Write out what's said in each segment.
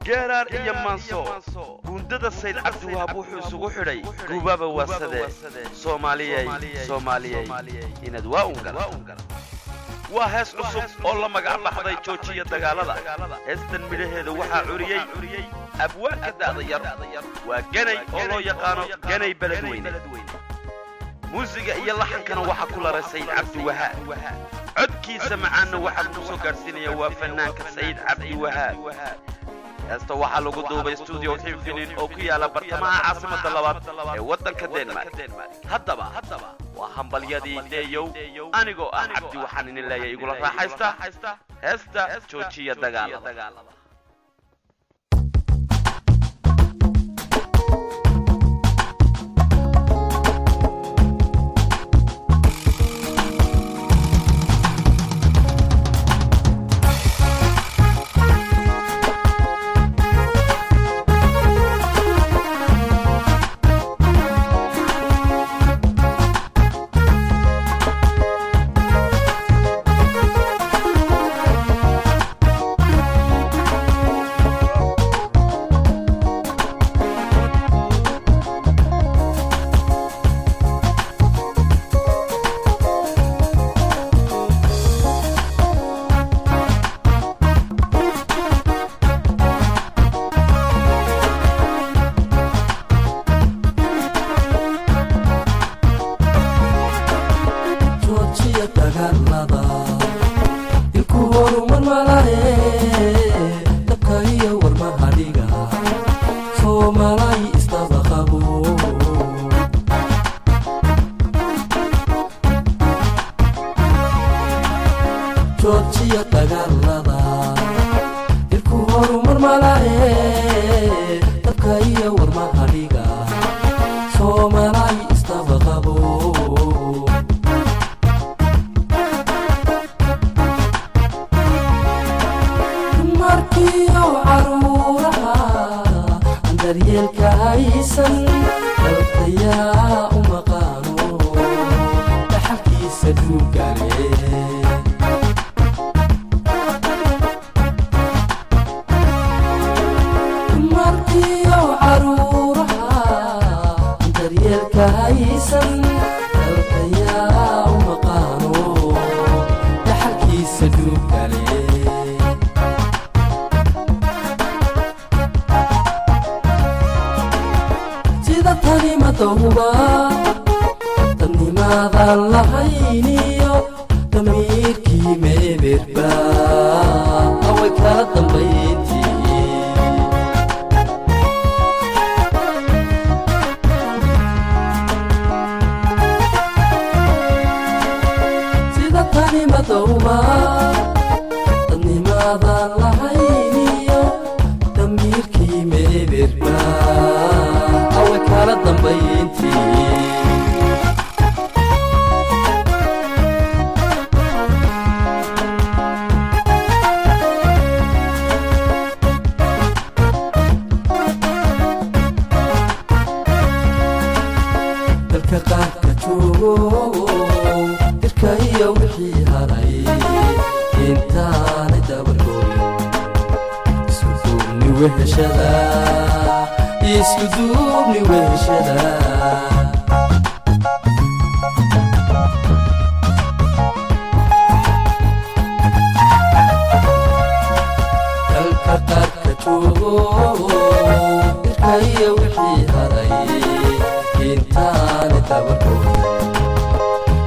geeraar iyo maanso guundada sayd cabdiwahaab wuxuu isugu xidhay guubaba waasadee soomaaliyey soomaaliyey inaad waa ungal waa hees cusub oo la magac baxday joojiya dagaalada heestan midhaheeda waxaa curiyey abwaanka da'da yar waa ganay oo loo yaqaano ganay beledweyne muusiga iyo laxankana waxaa ku laray sayd cabdiwahaab codkiisa macaanna waxaa ku soo gaadhsiinaya waa fannaanka sayd cabdiwahaab heesta waxaa lagu duubay stuudio xinfinin oo ku yaala bartamaha caasimadda labaad ee waddanka denmark haddaba waa hambalyadii deeyow anigoo ah cabdi waxaan idin leeyahay igula raaxaysta heesta joojiya dagaalada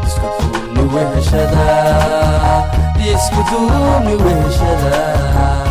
isku duubni weheshada